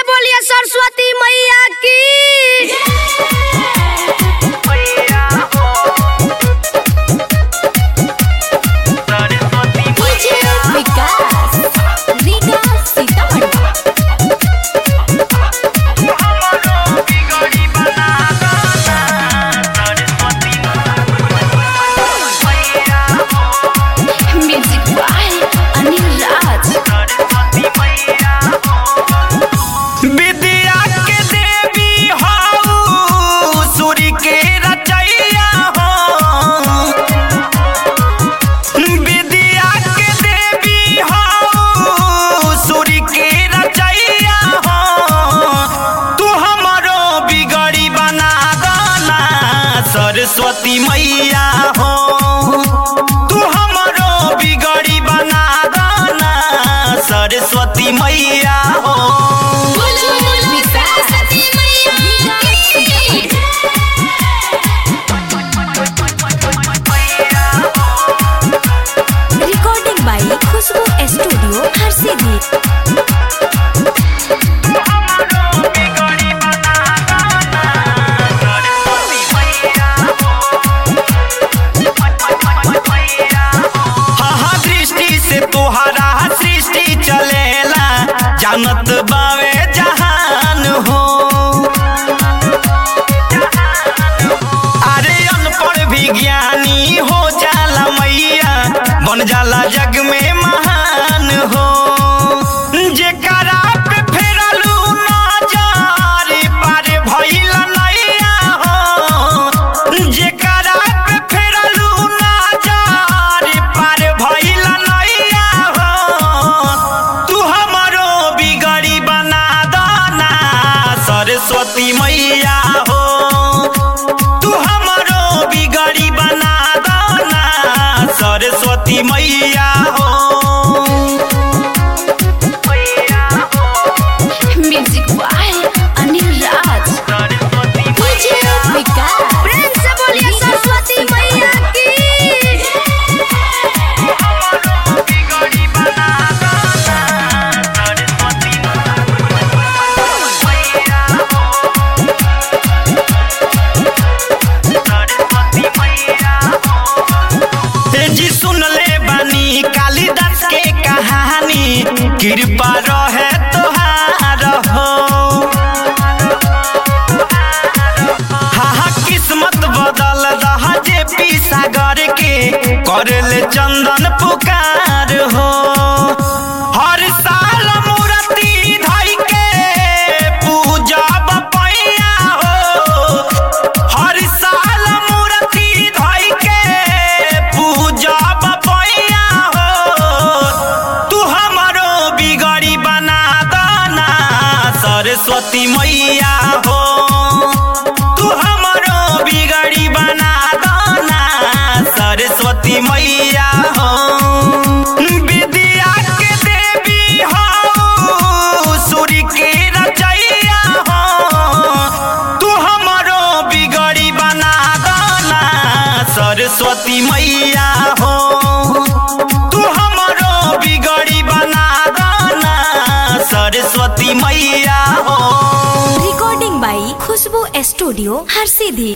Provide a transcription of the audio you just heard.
बोलिए सरस्वती मैया की DJ Vikas Riga Sitamarhi music by Anil Raj विद्या के देवी हो सूर्य के रचैया हो विद्या के देवी हो सूर्य के रचैया हो तू हमरो बिगड़ी बना गाना सरस्वती मैया हो तू हमरो बिगड़ी बना गाना सरस्वती मैया हो recording by Khushboo studio Harsiddhi हाँ दृष्टि से तुहरा सृष्टि चलेला जानत बावे जहान हो अरे अनपढ़ भी ज्ञानी हो जाला मैया बन जाला जग में महान हो जेकरा पे फेरलू नजर पार भइल नैया हो जेकरा पे फेरलू नजर पार भइल नैया हो तू हमरो बिगड़ी बना दाना सरस्वती मैया हो तू हमरो बिगड़ी बना दाना सरस्वती मैया हो music by Anil Raj DJ Vikas प्रेम से बोलिए सरस्वती मैया की हे जी सुन ले बानी कालिदास के कहानी कृपा रहे तोहार हो हा हा किस्मत बदल रहा जे पी सागर के कर ले चंदन पुकार हो हर साल मूर्ति धइ के पूजा बपैया हो हर साल मूर्ति धइ के पूजा बपैया हो तू हमरो बिगड़ी बना दाना सरस्वती मैया हो तू हमरो बिगड़ी बना दाना सरस्वती मैया हो विद्या के देवी हो सूर्य के रचैया हो तू हमरो बिगड़ी बना दाना सरस्वती मैया हो तू हमरो बिगड़ी बना दाना सरस्वती मैया हो recording by Khushboo studio Harsiddhi